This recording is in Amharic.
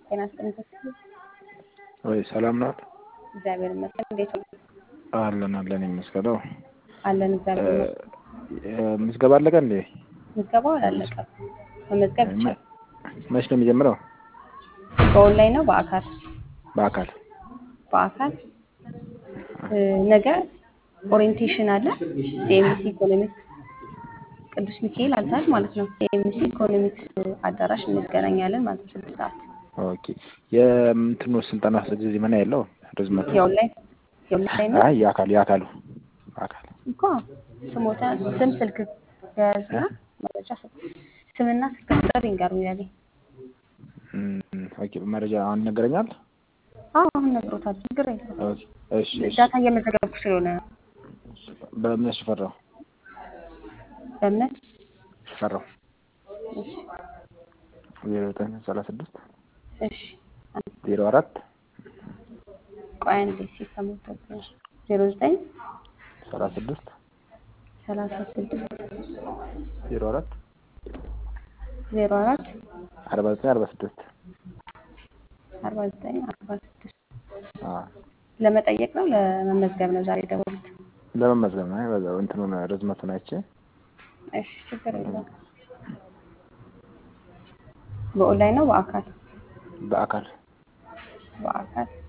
ጤና ይስጥልኝ ተስፋዬ። ወይ ሰላም ናት? እግዚአብሔር ይመስገን። እንዴት ነው? አለን አለን ይመስገነው። አለን እግዚአብሔር ይመስገን። ምዝገባ አለቀ እንዴ? ምዝገባው አላለቀም። መመዝገብ ይቻላል። መች ነው የሚጀምረው? በኦንላይን ነው በአካል? በአካል በአካል ነገ ኦሪየንቴሽን አለ። ሲኤምሲ ኢኮኖሚክስ ቅዱስ ሚካኤል አልታል ማለት ነው። ሲኤምሲ ኢኮኖሚክስ አዳራሽ እንገናኛለን ማለት ነው። ስድስት ሰዓት ኦኬ። የምትኖ ስልጠና ጊዜ ምን ያለው ርዝመቱ? የኦንላይን የኦንላይን ነው አይ የአካል የአካሉ አካል እኮ ስሞታ ስም ስልክ ያዝና መረጃ ስጥ ስምና ስልክ ቁጥር ይንገሩኝ ያለኝ ኦኬ። መረጃ አሁን ይነገረኛል። አዎ አሁን ነግሮታል። ችግር የለም። ኦኬ፣ እሺ እሺ። ዳታ እየመዘገብኩ ስለሆነ በእምነት ሽፈራው በእምነት ሽፈራው እሺ ዜሮ ዘጠኝ ሰላሳ ስድስት እሺ ዜሮ አራት ቆይ አንዴ ሲስተሙ ዜሮ ዘጠኝ ሰላሳ ስድስት ሰላሳ ስድስት ዜሮ አራት ዜሮ አራት አርባ ዘጠኝ አርባ ስድስት አርባ ዘጠኝ አርባ ስድስት ለመጠየቅ ነው ለመመዝገብ ነው ዛሬ ደወሉት? ለመመዝገብ ነው። በዛው እንትኑን ርዝመቱን አይቼ እሺ ችግር የለም። በኦንላይን ነው በአካል? በአካል በአካል